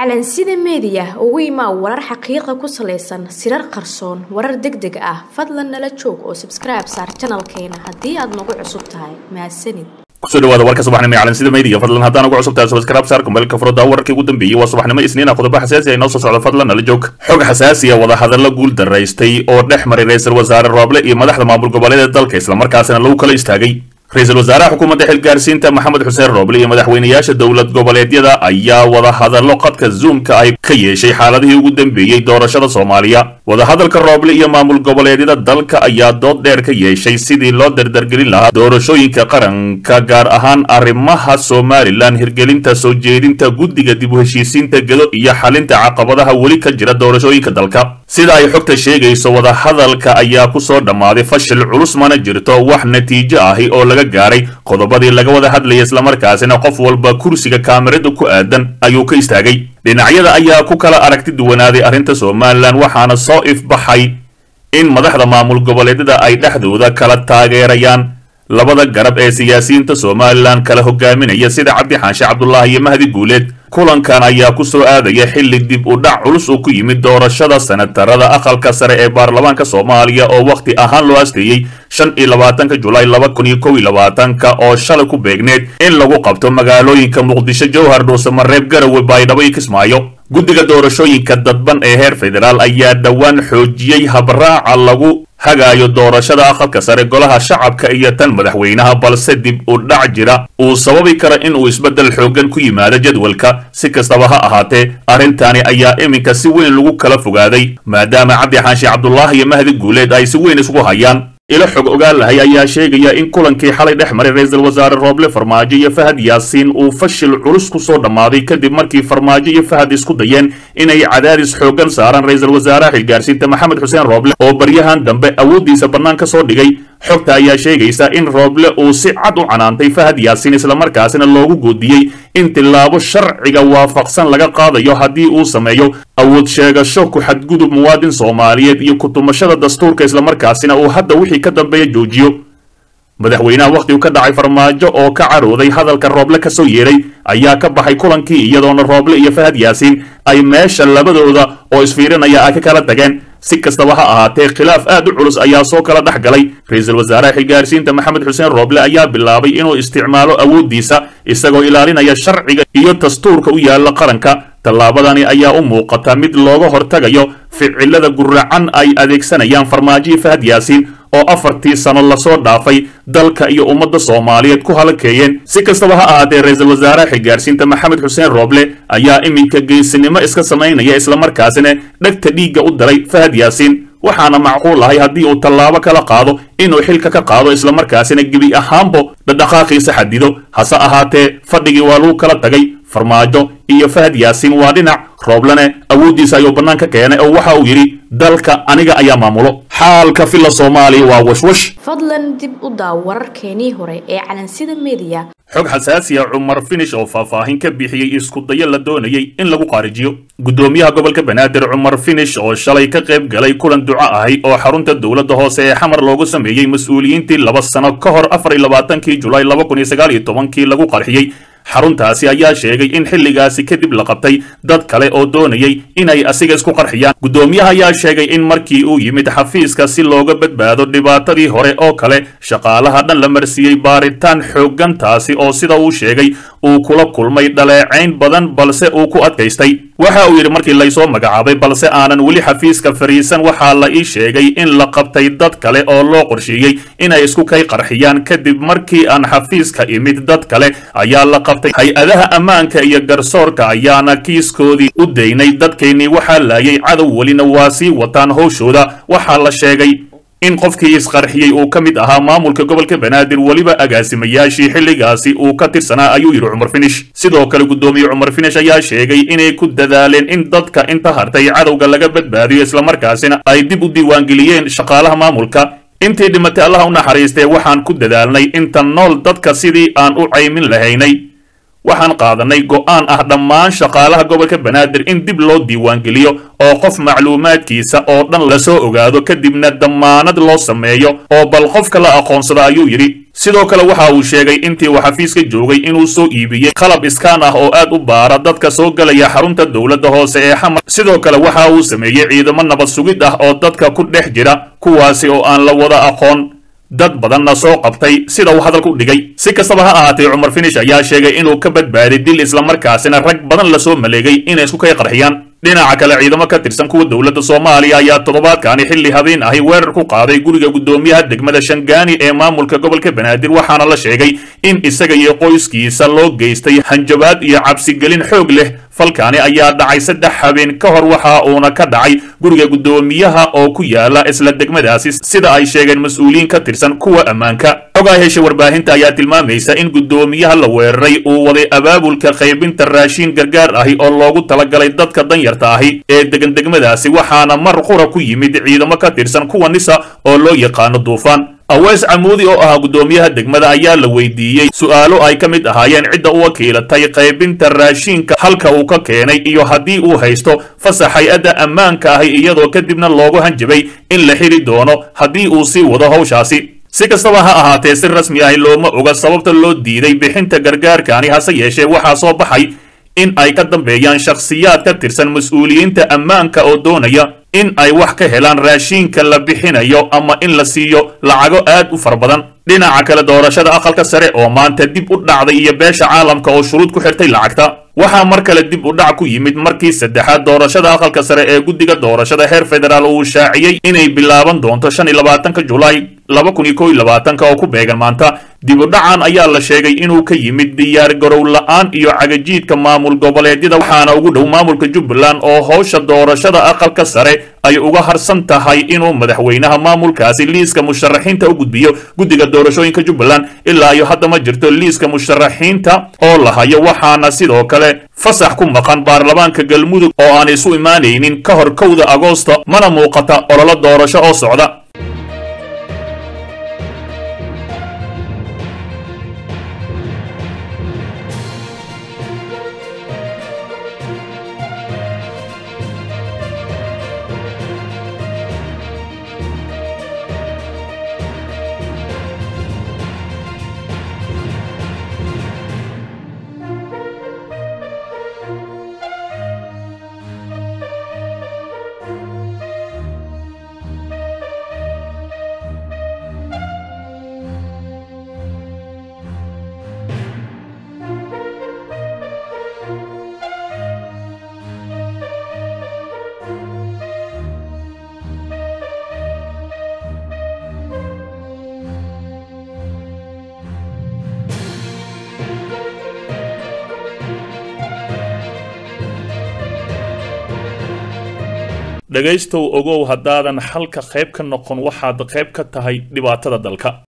calansida meediya ugu imaa warar xaqiiqa ku salaysan sirar qarsoon warar deg deg ah fadlan nala joog oo sabskribe saar janalkeena haddii aad nagu cusub tahay mahadsanid kusoo dhawaada warka subaxnimo ee calansida meediya fadlan haddaan ugu cusub tahay subscribe saar kumeelka furada wararkii ugu dambeeyey waa subaxnimo isniina qodobo xasaasi ah inoo soo socda fadlan nala joog xog xasaasi ah wadahadallo guul daraystay oo dhex maray ra-iisul wasaare rooble iyo madaxda maamul goboleeda dalka islamarkaasina lagu kala istaagay ra-iisul wasaaraha xukuumadda xilgaarsiinta maxamed xuseen rooble iyo madaxweynayaasha dowlad goboleedyada ayaa wadahadallo qadka zoomka ay ka yeeshay xaaladihii ugu dambeeyey doorashada soomaaliya wadahadalka rooble iyo maamul goboleedyada dalka ayaa dood dheer ka yeeshay sidii loo dardargelin lahaa doorashooyinka qaranka gaar ahaan arrimaha somalilan hirgelinta soo jeedinta guddiga dib u heshiisiinta gedo iyo xalinta caqabadaha weli ka jira doorashooyinka dalka sida ay xogta sheegayso wadahadalka ayaa ku soo dhammaaday fashil culus mana jirto wax natiijo ahi oo laga gaaray qodobadii laga wada hadlayay islamarkaasina qof walba kursiga kaamirada ku aadan ayuu ka istaagay dhinacyada ayaa ku kala aragti duwanaaday arrinta somalilan waxaana soo ifbaxay in madaxda maamul goboleedyada ay dhexdooda kala taageerayaan labada garab ee siyaasiyiinta somalilan kala hogaaminaya sida cabdi xaanshe cabdulaahi iyo mahdi guuleed kulankan ayaa ku soo aadaya xilli dib u dhac culus uu ku yimid doorashada senatarada aqalka sare ee baarlamaanka soomaaliya oo wakhti ahaan loo asteeyey shan iyo labaatanka julaay laba kun iyo kow iyo labaatanka oo shalay ku beegneed in lagu qabto magaalooyinka muqdisho jowhar dhuusamareeb garowe baydhabo iyo kismaayo guddiga doorashooyinka dadban ee heer federaal ayaa dhowaan xoojiyey habraaca lagu hagaayo doorashada aqalka sare golaha shacabka iyo tan madaxweynaha balse dib u dhac jira uu sababi kara in uu isbeddel xooggan ku yimaado jadwalka si kastaba ha ahaatee arrintani ayaa iminka si weyn lagu kala fogaaday maadaama cabdi xaanshe cabdulaahi iyo mahdi guuleed ay si weyn isugu hayaan ilo xog ogaan lahay ayaa sheegaya in kulankii xalay dhex maray ra-iisul wasaare rooble farmaajo iyo fahad yaasiin uu fashil culus ku soo dhammaaday kadib markii farmaajo iyo fahad isku dayeen inay cadaadis xooggan saaraan ra-iisul wasaaraha xilgaarsiinta maxamed xuseen rooble oo baryahan dambe awooddiisa bannaan ka soo dhigay xogta ayaa sheegaysa in rooble uu si cad u canaantay fahad yaasiin islamarkaasina loogu goodiyey in tilaabo sharciga waafaqsan laga qaadayo haddii uu sameeyo awood sheegasho ku xadgudub muwaadin soomaaliyeed iyo kutumashada dastuurka islamarkaasina uu hadda wixii ka dambeeya joojiyo madaxweynaha wakhtigu ka dhacay farmaajo oo ka carooday hadalka rooble ka soo yeeray ayaa ka baxay kulankii iyadoona rooble iyo fahad yaasiin ay meesha labadooda oo isfiirinaya ay ka kala tageen si kastaba ha ahaatee khilaaf aad u culus ayaa soo kala dhex galay ra-iisul wasaaraha xilgaarsiinta maxamed xuseen rooble ayaa bilaabay inuu isticmaalo awooddiisa isagoo ilaalinaya sharciga iyo dastuurka u yaalla qaranka tallaabadani ayaa u muuqata mid looga hortagayo ficilada guracan ay adeegsanayaan farmaajo fahad yaasiin oo afartii sano lasoo dhaafay dalka iyo ummadda soomaaliyeed ku halakeeyeen si kastaba ha ahaatee ra-iisul wasaaraha xilgaarsiinta maxamed xuseen rooble ayaa iminka geesinimo iska samaynaya islamarkaasina dhegta dhiigga u daray fahad yaasiin waxaana macquul ahay haddii uu tallaabo kala qaado inuu xilka ka qaado islamarkaasina gebi ahaanbo dhadhaqaaqiisa xadido hase ahaatee fadhigii waa lagu kala tagay farmaajo iyo fahad yaasiin waa dhinac rooblene awooddiisa ayuu bannaan ka keenay oo waxa uu yidhi dalka aniga ayaa maamulo xaalka filla soomaaliya waa washwash fadlan dib u daaw wararkeenii hore ee calansida meediya xog xasaasi ah cumar finish oo faahfaahin ka bixiyey iskudayo la doonayay in lagu qaarijiyo guddoomiyaha gobolka banaadir cumar finish oo shalay ka qayb galay kulan duco ahi oo xarunta dowladda hoose ee xamar loogu sameeyey mas-uuliyiintii laba sano ka hor afar iyo labaatankii julaay laba kun iyo sagaal iyo tobankii lagu qarxiyey xaruntaasi ayaa sheegay in xilligaasi kadib la qabtay dad kale oo doonayay inay asiga isku qarxiyaan guddoomiyaha ayaa sheegay in markii uu yimid xafiiska si looga badbaado dhibaatadii hore oo kale shaqaalaha dhan la marsiiyey baaritaan xooggan taasi oo sida uu sheegay uu kula kulmay dhaleecayn badan balse uu ku adkaystay waxa uu yidhi markii laysoo magacaabay balse aanan weli xafiiska fariisan waxaa la ii sheegay in la qabtay dad kale oo loo qorsheeyey inay isku kay qarxiyaan kadib markii aan xafiiska imid dad kale ayaa la qabtay hay-adaha ammaanka iyo garsoorka ayaana kiiskoodii u daynay dadkeennii waxaa laayay cadow welina waa sii wataan howshooda waxaa la sheegay in qofkii isqarxiyey uu ka mid ahaa maamulka gobolka banaadir weliba agaasimayaashii xilligaasi uu ka tirsanaa ayuu yidhi cumar finish sidoo kale guddoomiye cumar finish ayaa sheegay inay ku dadaaleen in dadka inta hartay cadowga laga badbaadiyo islamarkaasina ay dib u diiwaangeliyeen shaqaalaha maamulka intii dhimatay allaha u naxariistee waxaan ku dadaalnay inta nool dadka sidii aan u caymin lahaynay waxaan qaadanay go'aan ah dhammaan shaqaalaha gobolka banaadir in dib loo diiwaangeliyo oo qof macluumaadkiisa oo dhan lasoo ogaado kadibna dammaanad loo sameeyo oo bal qofka la aqoonsada ayuu yidhi sidoo kale waxa uu sheegay intii uu xafiiska joogay inuu soo iibiyey qalab iskaan ah oo aad u baara dadka soo gelaya xarunta dowladda hoose ee xamar sidoo kale waxa uu sameeyey ciidamo nabad sugid ah oo dadka ku dhex jira kuwaasi oo aan la wada aqoon dad badanna soo qabtay sida uu hadalka u dhigay si kastaba ha ahaatee cumar finish ayaa sheegay inuu ka badbaaday dil islamarkaasina rag badan lasoo maleegay inay isku kay qarxiyaan dhinaca kale ciidamo ka tirsan kuwa dowladda soomaaliya ayaa toddobaadkaani xilli habeen ahi weerar ku qaaday guriga guddoomiyaha degmada shangaani ee maamulka gobolka banaadir waxaana la sheegay in isaga iyo qoyskiisa loo geystay hanjabaad iyo cabsigelin xoog leh falkaani ayaa dhacay saddex habeen ka hor waxa uuna ka dhacay guriga guddoomiyaha oo ku yaala isla degmadaasi sida ay sheegeen mas-uuliyiin ka tirsan kuwa ammaanka xogaa hesha warbaahinta ayaa tilmaamaysa in guddoomiyaha la weeraray uu waday abaabulka qaybinta raashiin gargaar ahi oo loogu talagalay dadka danyarta ahi ee degan degmadaasi waxaana mar qura ku yimid ciidamo ka tirsan kuwa nisa oo loo yaqaano duufaan awees camuudi oo ahaa guddoomiyaha degmada ayaa la weydiiyey su'aalo ay ka mid ahaayeen cidda u wakiilatay qaybinta raashiinka halka uu ka keenay iyo haddii uu haysto fasax hay-adda ammaanka ahi iyadoo kadibna loogu hanjabay in la xiri doono haddii uu sii wado hawshaasi si kastaba ha ahaatee si rasmi ahi looma oga sababta loo diiday bixinta gargaarkaani hase yeeshee waxaa soo baxay in ay ka dambeeyaan shakhsiyaad ka tirsan mas-uuliyiinta ammaanka oo doonaya in ay wax ka helaan raashiinka la bixinayo ama in la siiyo lacago aad u fara badan dhinaca kale doorashada aqalka sare oo maanta dib u dhacday iyo beesha caalamka oo shuruud ku xirtay lacagta waxaa mar kale dib u dhac ku yimid markii saddexaad doorashada aqalka sare ee guddiga doorashada heer federaal uu shaaciyey inay bilaaban doonto shan iyo labaatanka julaay laba kun iyo kow iyo labaatanka oo ku beegan maanta dib u dhacan ayaa la sheegay inuu ka yimid diyaar garow la-aan iyo cagajiidka maamul goboleedyada waxaana ugu dhow maamulka jubbaland oo howsha doorashada aqalka sare ay uga harsan tahay inuu madaxweynaha maamulkaasi liiska musharaxiinta u gudbiyo guddiga doorashooyinka jubbaland ilaa iyo hadda ma jirto liiska musharaxiinta oo la hayo waxaana sidoo kale fasax ku maqan baarlamaanka galmudug oo aan isu imaanaynin ka hor kowda agoosto mana muuqata ololo doorasho oo socda dhegaystow ogow haddaadan xalka qayb ka noqon waxaad qayb ka tahay dhibaatada dalka